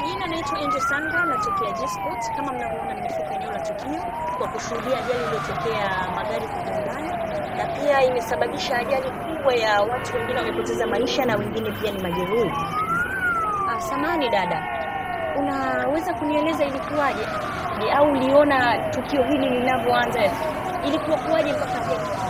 majina naitwa Angel Sanga, natokea G-Sport. Kama mnavyoona, nimefika eneo la tukio kwa kushuhudia ajali iliyotokea magari kugongana, na pia imesababisha ajali kubwa ya watu wengine wamepoteza maisha na wengine pia ni majeruhi. Ah, samani dada, unaweza kunieleza ilikuwaje? Je, au uliona tukio hili linavyoanza, ilikuwa kuwaje mpaka hapa?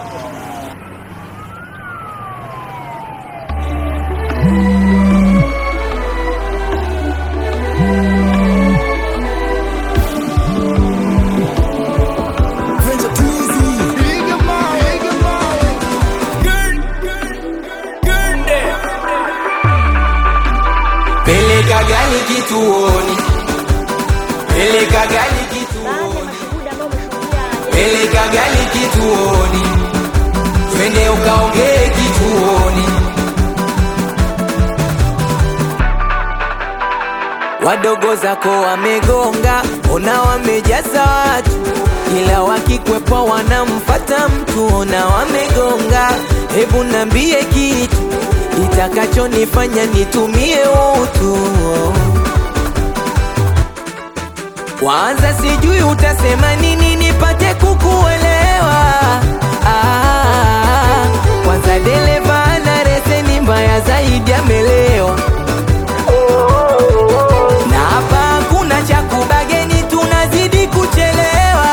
Peleka gari kituoni, peleka gari Baadhi ya kituoni, mashuhuda ambao wameshuhudia ajali peleka gari kituoni, twende ukaongee kituoni. Wadogo zako wamegonga, ona wamejaza watu, ila wakikwepa wanamfata mtu, ona wamegonga. Hebu nambie kitu itakachonifanya nitumie utu kwanza sijui utasema nini nipate kukuelewa. Ah, kwanza dereva ana leseni mbaya zaidi, amelewa na hapa hakuna cha kubageni, tunazidi kuchelewa.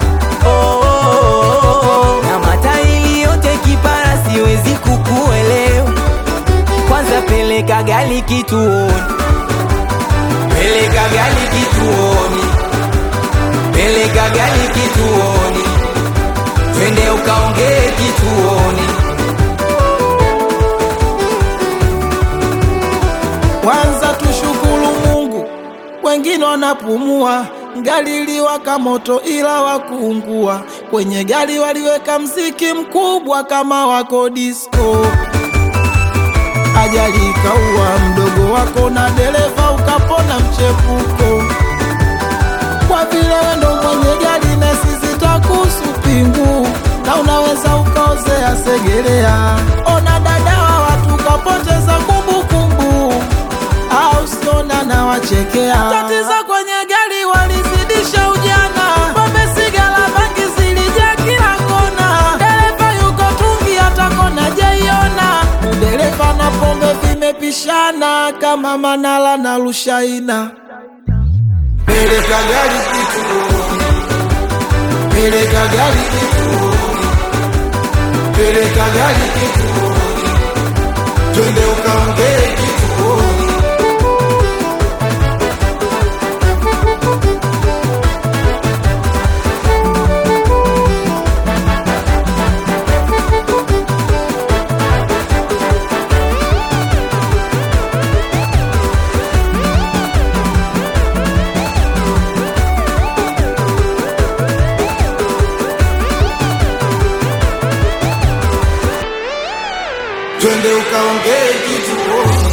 Oh, na matairi yote kipara, siwezi kukuelewa. Kwanza peleka gari kituoni, peleka gari kituoni, peleka gari kituoni, twende ukaongee kituoni. Kwanza tushukuru Mungu, wengine wanapumua. Gari liwaka moto ila wakuungua. Kwenye gari waliweka mziki mkubwa kama wako disco. Ajali ikaua mdogo wako na dereva ukapona mchepuko. Kwa vile wewe ndo mwenye gari na sisi twakuhusu pingu, na unaweza ukaozea Segerea. Ona dada wa watu kapoteza kumbukumbu au siona na wachekea. Tatizo kwenye gari walizidisha ujana, pombe, sigara, bangi zilijaa kila kona. Dereva yuko tungi, hata kona jaiona. Dereva na pombe vimepishana kama Manala na Rushaina. Peleka gari kituoni, peleka gari kituoni, peleka gari kituoni, twende ukaongee kituoni. twende ukaongee kituoni.